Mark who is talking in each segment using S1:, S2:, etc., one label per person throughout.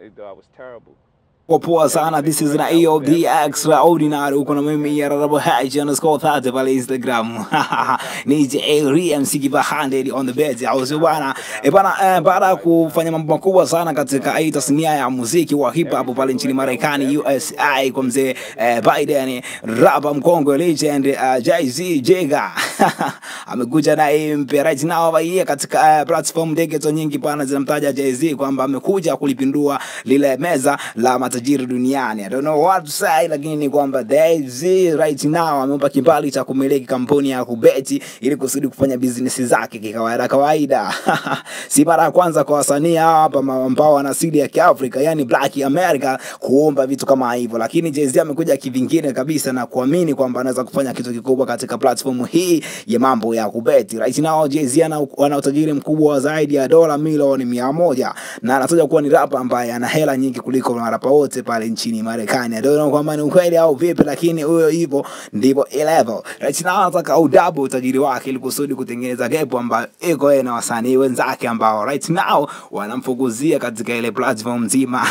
S1: They thought I was terrible.
S2: Kwa poa sana this is na EOD extraordinary uko na mimi ya Rarabo Haji underscore 30 pale Instagram ni Jerry MC Kiba 100 on the bed au sio bwana e bana eh, baada ya kufanya mambo makubwa sana katika hii tasnia ya muziki wa hip hop pale nchini Marekani USA kwa mzee eh, Biden rapa mkongwe legend uh, Jay-Z Jega amekuja na hii mpya right now hapa hii katika uh, platform digital nyingi pana zinamtaja Jay-Z kwamba amekuja kulipindua lile meza la matajiri duniani. I don't know what to say, lakini ni kwamba Jay-Z right now amempa kibali cha kumiliki kampuni ya kubeti ili kusudi kufanya business zake kikawaida kawaida. si mara ya kwanza kwa wasanii hawa hapa ma- ambao wana asili ya Kiafrika, yani Black America kuomba vitu kama hivyo, lakini Jay-Z amekuja kivingine kabisa na kuamini kwamba anaweza kufanya kitu kikubwa katika platform hii ya mambo ya kubeti. Right now Jay-Z ana, ana utajiri mkubwa wa zaidi ya dola milioni mia moja na anataja kuwa ni rapa ambaye ana hela nyingi kuliko marapa wote pale nchini Marekani. I don't know kwamba ni ukweli au vipi, lakini huyo hivyo ndivyo ilivyo. Right now anataka udouble utajiri wake ili kusudi kutengeneza gap ambayo iko yeye na wasanii wenzake ambao right now wanamfukuzia katika ile platform nzima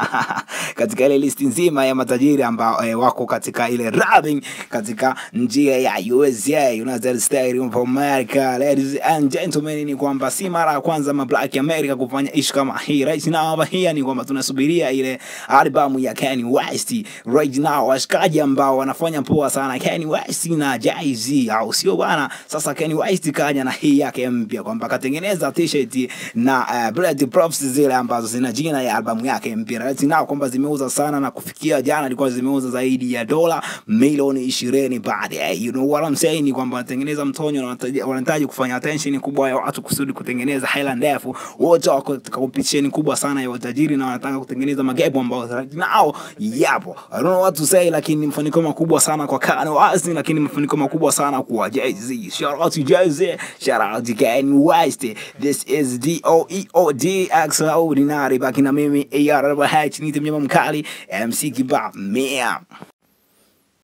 S2: katika ile listi nzima ya matajiri ambao eh, wako katika ile rapping katika njia ya USA United States of America. Ladies and gentlemen, ni kwamba si mara ya kwanza ma Black America kufanya ish kama hii. Right now hapa hii ni kwamba tunasubiria ile albamu ya Kanye West. Right now washikaji ambao wanafanya poa sana Kanye West na Jay-Z, au sio bwana? Sasa Kanye West kaja na hii yake mpya kwamba katengeneza t-shirt na uh, Blood Props zile ambazo zina jina ya albamu yake mpya. Right now kwamba zimeuza sana na kufikia jana ilikuwa zimeuza zaidi ya dola milioni ishirini baadaye. You know what I'm saying ni kwamba wanatengeneza mtonyo na wanahitaji- wanahitaji kufanya attention kubwa ya watu kusudi kutengeneza hela ndefu. Wote wako katika competition kubwa sana ya utajiri na wanataka kutengeneza magepo ambao right now yapo. I don't know what to say, lakini ni mafanikio makubwa sana kwa Kanye West, lakini mafanikio makubwa sana kwa Jay-Z. Shout out to Jay-Z, shout out to Kanye West. This is D-O-E-O-D extraordinary. Baki na mimi AR H, nite mnyama mkali MC Kiba Mia.